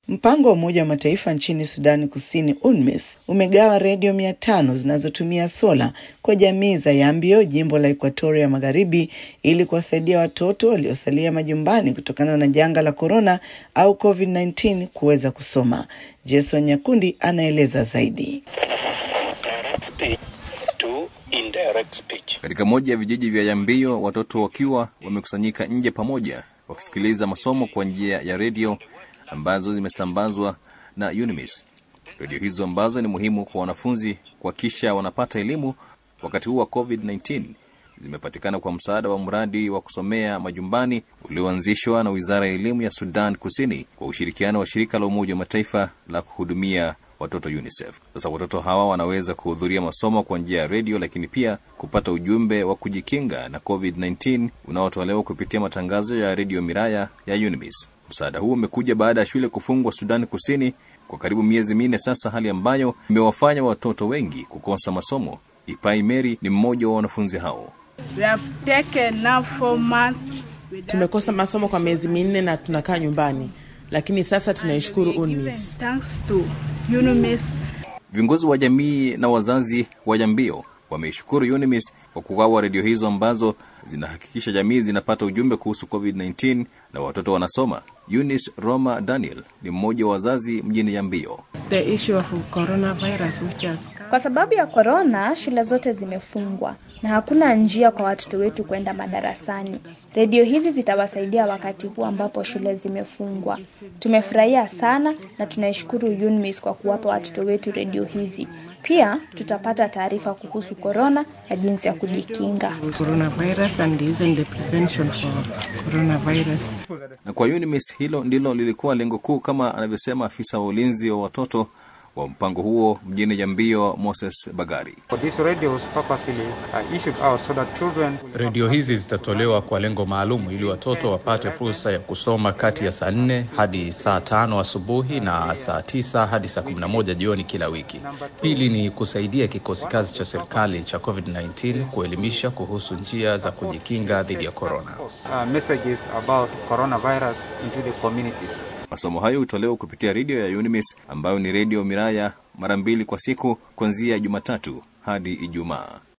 Mpango wa Umoja wa Mataifa nchini Sudani Kusini, UNMISS, umegawa redio mia tano zinazotumia sola kwa jamii za Yambio, jimbo la Ekuatoria Magharibi, ili kuwasaidia watoto waliosalia majumbani kutokana na janga la korona au COVID-19 kuweza kusoma. Jason Nyakundi anaeleza zaidi. Katika moja ya vijiji vya Yambio, watoto wakiwa wamekusanyika nje pamoja wakisikiliza masomo kwa njia ya redio ambazo zimesambazwa na UNMISS. Redio hizo ambazo ni muhimu kwa wanafunzi kuhakikisha wanapata elimu wakati huu wa COVID-19 zimepatikana kwa msaada wa mradi wa kusomea majumbani ulioanzishwa na Wizara ya Elimu ya Sudan Kusini kwa ushirikiano wa shirika la Umoja wa Mataifa la kuhudumia watoto UNICEF. Sasa watoto hawa wanaweza kuhudhuria masomo kwa njia ya redio, lakini pia kupata ujumbe wa kujikinga na COVID-19 unaotolewa kupitia matangazo ya redio Miraya ya UNMISS. Msaada huu umekuja baada ya shule kufungwa Sudani Kusini kwa karibu miezi minne sasa, hali ambayo imewafanya watoto wengi kukosa masomo. Ipai Mary ni mmoja wa wanafunzi hao. Tumekosa masomo kwa miezi minne na tunakaa nyumbani, lakini sasa tunaishukuru UNMISS. Viongozi wa jamii na wazazi wa Yambio wameishukuru UNMISS kwa kugawa redio hizo ambazo zinahakikisha jamii zinapata ujumbe kuhusu COVID-19 na watoto wanasoma. Eunice Roma Daniel ni mmoja wa wazazi mjini Yambio. Kwa sababu ya korona, shule zote zimefungwa na hakuna njia kwa watoto wetu kwenda madarasani. Redio hizi zitawasaidia wakati huu ambapo shule zimefungwa. Tumefurahia sana na tunaishukuru UNMISS kwa kuwapa watoto wetu redio hizi. Pia tutapata taarifa kuhusu korona na jinsi ya kujikinga. Na kwa UNMISS hilo ndilo lilikuwa lengo kuu, kama anavyosema afisa wa ulinzi wa watoto wa mpango huo mjini Yambio, Moses Bagari. Redio hizi zitatolewa kwa lengo maalum ili watoto wapate fursa ya kusoma kati ya saa nne hadi saa tano asubuhi na saa tisa hadi saa kumi na moja jioni kila wiki. Pili ni kusaidia kikosi kazi cha serikali cha COVID-19 kuelimisha kuhusu njia za kujikinga dhidi ya korona. Masomo hayo hutolewa kupitia redio ya UNMISS ambayo ni redio Miraya mara mbili kwa siku kuanzia Jumatatu hadi Ijumaa.